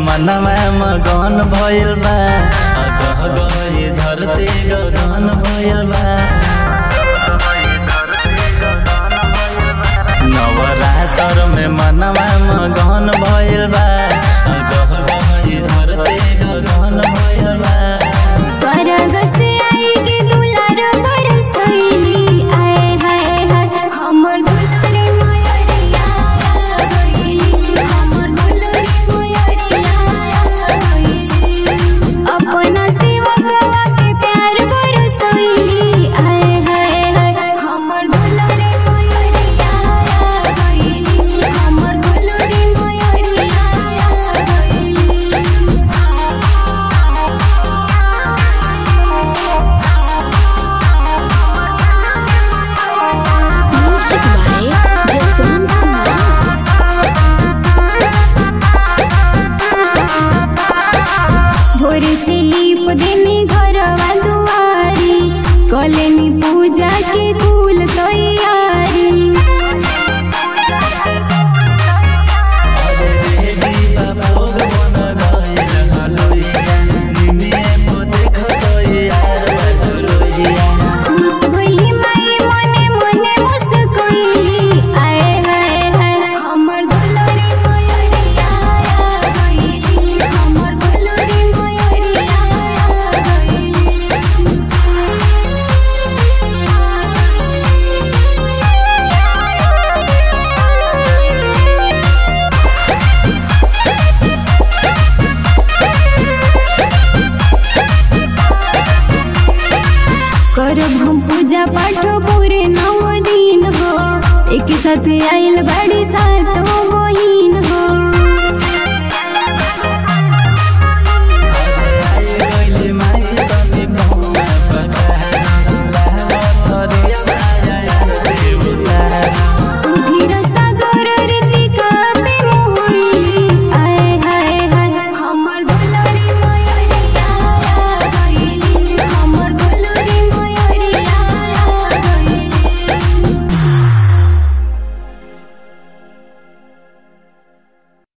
मनवा मगन भइल बा अगह गई धरती गगन भइल बा नवरात्र में मनवा मगन भइल बा अगह गई धरती गगन भइल बा स्वर्ग से आई के दुलार बरसैली आए हाय हाय हमर दुलारे मयरिया गइली हमर दुलारे मयरिया गइली अपना सेवकवा के प्यार बरसैली आए हाय हाय हमर दुलारे मयरिया गइली हमर दुलारे मयरिया Music by Jaswant Kumar. भोर से लीप देने घरवा दुआरी कलेनी पूजा के कुल तैयारी खुश भइली माई मने मने मुस्कुइली आए हाय हाय हमर दुलारी मयरिया गइली हमर दुलारी मयरिया करब हम पूजा पाठ पूरे नौ दिन हो एक साथ आइल बड़ी सात